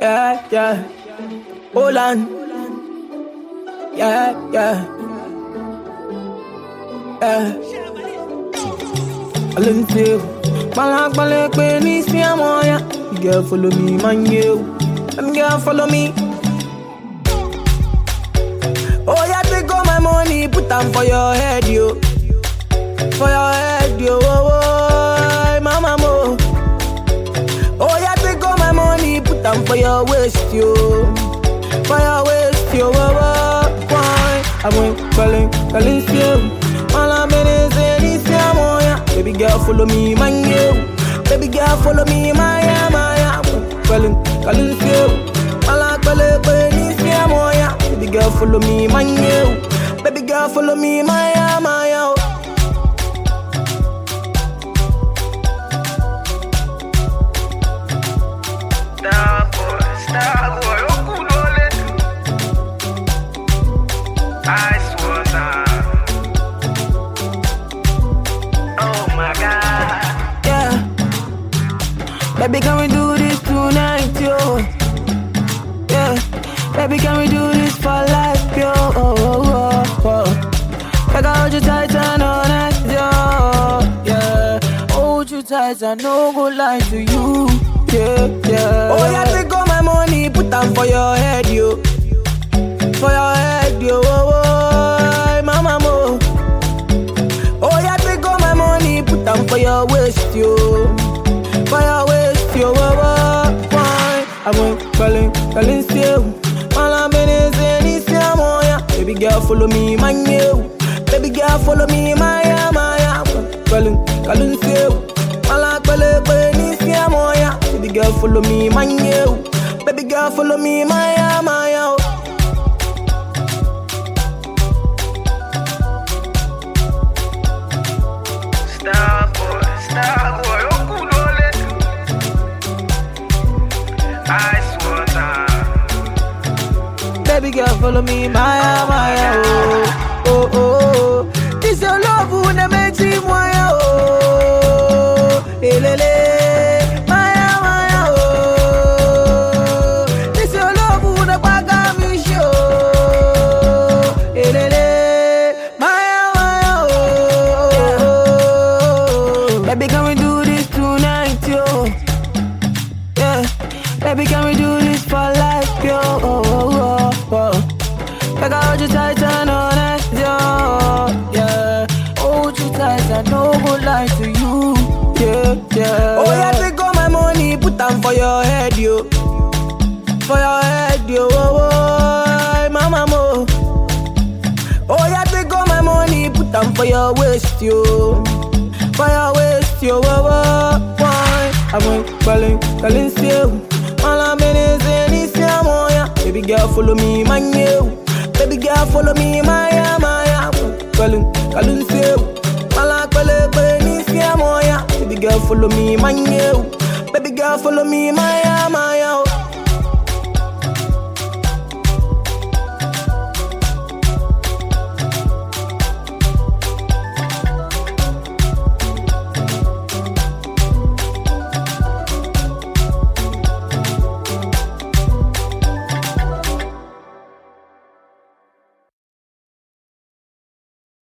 Yeah, yeah. Hold on. Yeah, yeah. Yeah. Alentew. Balak balak pe ni si amoya. You girl follow me, man you. Them girl follow me. Oh yeah, take all my money, put them for your head, yo. For your head, yo. Oh, oh, mama mo. Oh yeah, take all my money, put them for your waist, yo. For your waist, yo. Oh, oh, why? I went calling, calling you. All I'm in is in this yeah. Baby girl, follow me, man, you. Baby girl, follow me, my yeah, my yeah. Calling, calling you. All I'm calling, calling this yeah. Baby girl, follow me, man, you. Baby girl, follow me, my yeah, my yeah. Star boy, star boy, okulole. Ice water. Oh my God. Yeah. Baby, can we do this tonight, yo? Yeah. Baby, can we do this for life, yo? Oh, oh, oh, oh. Like I hold you tight and honest, yo. Yeah. Hold you tight and no go lie to you. Yeah, yeah. Oh, yeah, take all my money, put them for your head, yo. For your head, yo. Oh, oh, mama, mo. Oh, yeah, take all my money, put them for your waist, yo. For your waist, yo. Oh, oh, why? I went calling, calling still. All I'm in is in this yeah. Baby girl, follow me, man, you. Baby girl, follow me, my yeah, my yeah. Calling, calling still. All I'm calling, calling this yeah. Baby girl, follow me, man, you. Baby girl, follow me, my yeah, my yeah. Star boy, star boy, okulole. Ice water. Baby girl, follow me, Maya, Maya, oh, oh, oh, oh. This your love who na makes me Maya, oh, elele, Maya, Maya, oh. This your love who na paga me show, elele, Maya, Maya, oh. Baby, can we do this tonight, yo? Yeah, baby, can we do this for life, yo? Oh, oh, oh, oh. Like I hold you tight and honest, yo. Yeah, hold you tight and no go lie to you. Yeah, yeah. Oh yeah, take all my money, put them for your head, yo. For your head, yo. Oh, oh, mama mo. Oh yeah, take all my money, put them for your waist, yo. For your waist, yo. Oh, oh, why? I went calling, calling still. All I'm in is in this yeah. Baby girl, follow me, man, you. Baby girl, follow me, my yeah, my yeah. Calling, calling still. All I'm calling, calling this yeah. Baby girl, follow me, man, you. Baby girl, follow me, my yeah, my yeah.